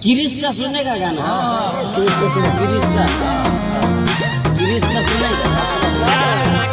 गिरीश का सुनेगा गाना गिरीश का सुन गिरीश का गिरीश का सुनेगा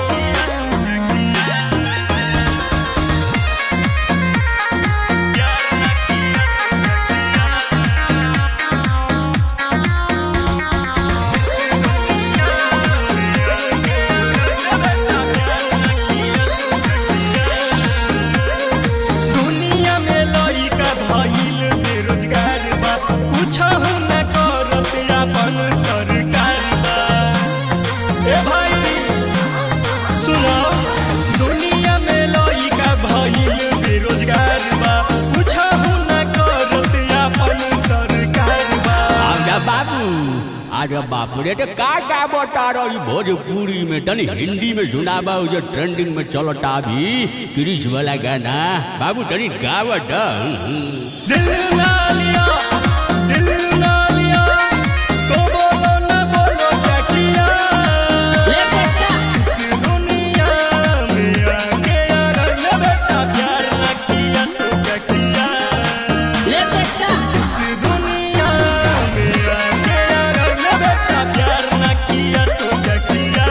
दुनिया में लइका भइल बेरोजगार बा कुछहु न करत अपन सरकार बा ए भाई सुनो दुनिया में लइका भइल बेरोजगार बा कुछहु न करत अपन सरकार बा आजा बाबू आजा बापू रे तो का का बता रही भोजपुरी में तनी हिंदी में सुनाबा उ जो ट्रेंडिंग में चलता अभी क्रिश वाला गाना बाबू तनी गावत दिल ना लिया दिल ना लिया तो बोलो न बोलो क्या किया ले बेटा इस दुनिया में आके अगर न बेटा प्यार न किया तो क्या किया ले बेटा इस दुनिया में आके अगर न बेटा प्यार न किया तो क्या किया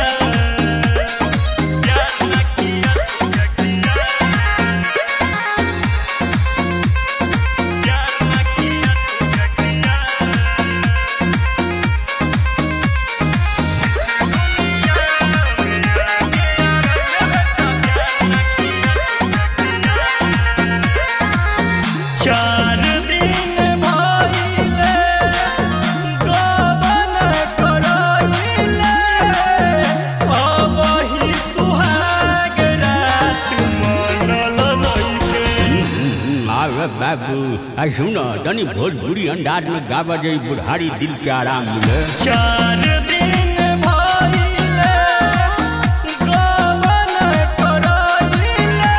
प्यार न किया तो क्या किया प्यार न किया तो क्या किया चार दिन भइले गबन करइले अबही सुहाग रात मनल नइखे आवे बाबू आ सुनो तनी भोजपुरी अंदाज में गावा जाई बुढ़ारी दिल के आराम मिले चार दिन भइले गबन करइले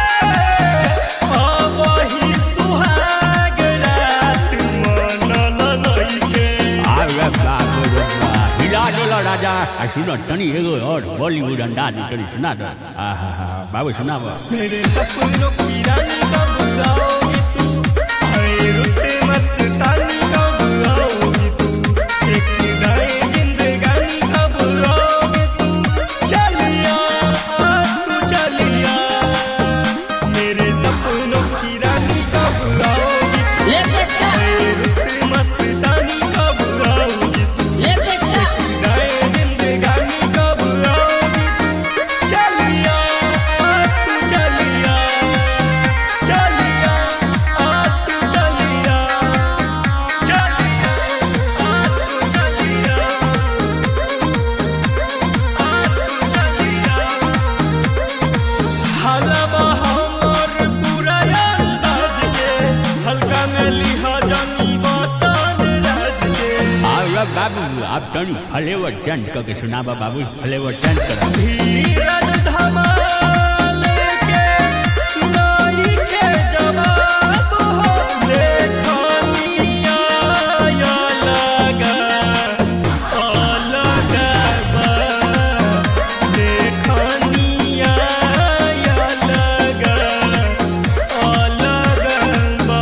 अबही सुहाग रात मनल नइखे आवे बाबू रे बा हिला डोला राजा आ सुनो तनी एगो और बॉलीवुड अंदाज में तनी सुना दो आहा हा बाबू सुनावा मेरे सपनों की रानी कब आओगी तू आए रुते मस्तानी कब आओगी तू एक दाए जिंदगानी कब आओगी तू चलिया आ तू चलिया मेरे सपनों की रानी कब आओगी तू ले बेटा आए रुते मस्तानी कब आओगी तू ले बेटा दाए जिंदगानी कब आओगी तू चलिया आ तू चलिया चलिया आ तू चलिया चलिया आ तू चलिया आ तू चलिया हलवा हमर पूरा अंदाज के हल्का में लिहा जानी बतान राज के आवे बाबू आप तनी फ्लेवर चेंज करके सुनावा बाबू फ्लेवर चेंज करा धीरज धमाल के नाई के जवाब हो लेखनिया या लगा अलग बा लेखनिया या लगा अलग बा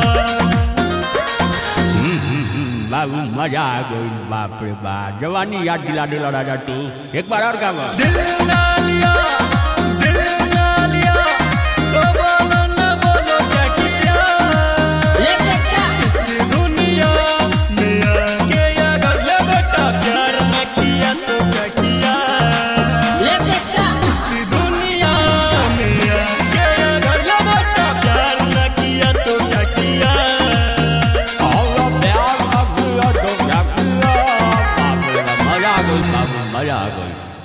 बाबू मजा आ गई बाप रे बाप जवानी याद दिला दिला राजा तू एक बार और गावा दिल ना लिया दिल ना लिया तो बोलो न बोलो क्या किया ले बेटा इस दुनिया में आके अगर ले बेटा प्यार न किया तो क्या किया ले बेटा इस दुनिया में आके अगर ले बेटा प्यार न किया तो क्या किया और प्यार अब तो क्या किया बाप रे बाप मजा आ गई बाबू मजा आ गई